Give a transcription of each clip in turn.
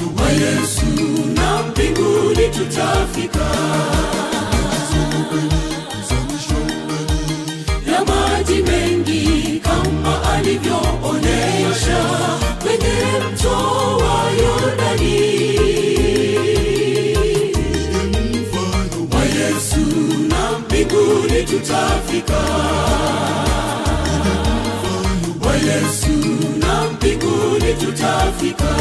wa Yesu na mbinguni tutafika. Ya maji mengi kama alivyoonyesha kwenye mto wa Yordani wa Yesu na mbinguni tutafika. Wa Yesu na mbinguni tutafika.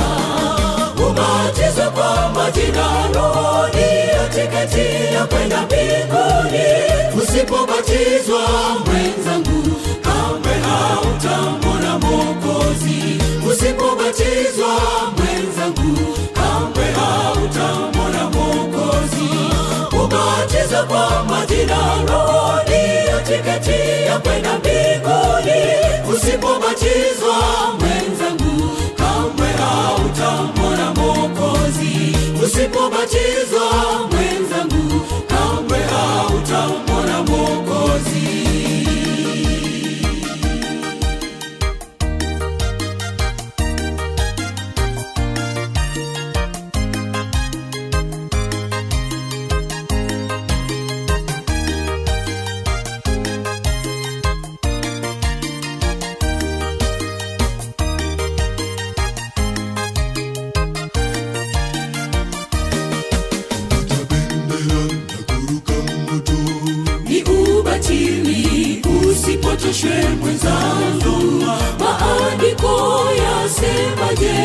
Ubatizo kwa maji na Roho ndiyo tiketi ya kwenda mbinguni. Usipobatizwa mwenzangu, kamwe hautamwona Mwokozi. Usipobatizwa mwenzangu, kamwe hautamwona Mwokozi. Ubatizo kwa maji na Roho ndiyo tiketi ya kwenda mbinguni. Usipobatizwa mwenzangu, kamwe hautamwona Mwokozi. Usipobatizwa mwenzangu, kamwe hautamwona Mwokozi. bendera na kuruka moto ni ubatili usipotoshwe mwenzangu maandiko yasemaje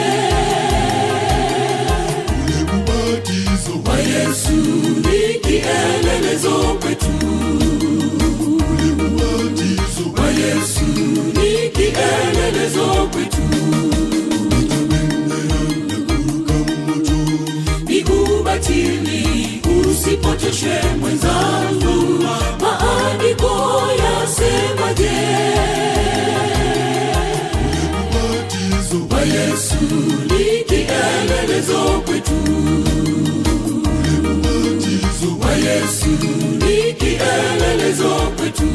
ule ubatizo wa yesu ni kielelezo kwetu ule ubatizo wa yesu ni kielelezo kwetu bendera na kuruka moto ni ubatili usipotoshwe mwenzangu maandiko yasemaje ubatizo wa yesu ni kielelezo kwetu ubatizo wa Yesu ni kielelezo kwetu.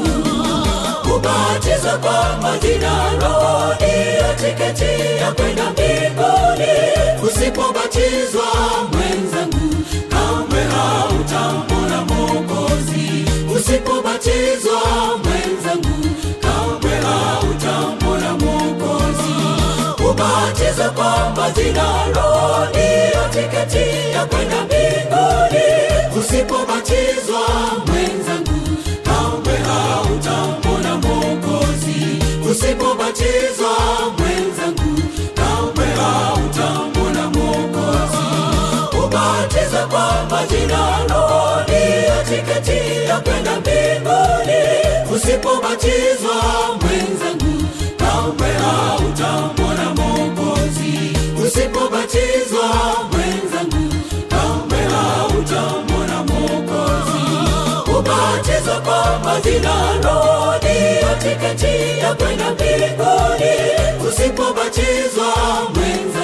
Ubatizo kwa maji na Roho ndiyo tiketi ya kwenda mbinguni. Usipobatizwa mwenzangu, kamwe hautamwona Mwokozi. Usipobatizwa mwenzangu, kamwe hautamwona Mwokozi. Ubatizo kwa maji na Roho ndiyo tiketi ya kwenda mbinguni. Usipobatizwa mwenzangu, kamwe hautamwona Mwokozi. Usipobatizwa mwenzangu, kamwe hautamwona Mwokozi. Ubatizo kwa maji na Roho ndiyo tiketi ya kwenda mbinguni. Usipobatizwa mwenzangu, kamwe hautamwona Mwokozi. Usipobatizwa mwenzangu, kamwe hautamwona Mwokozi. Ubatizo kwa maji na Roho ndiyo tiketi ya kwenda mbinguni. Usipobatizwa mwenzangu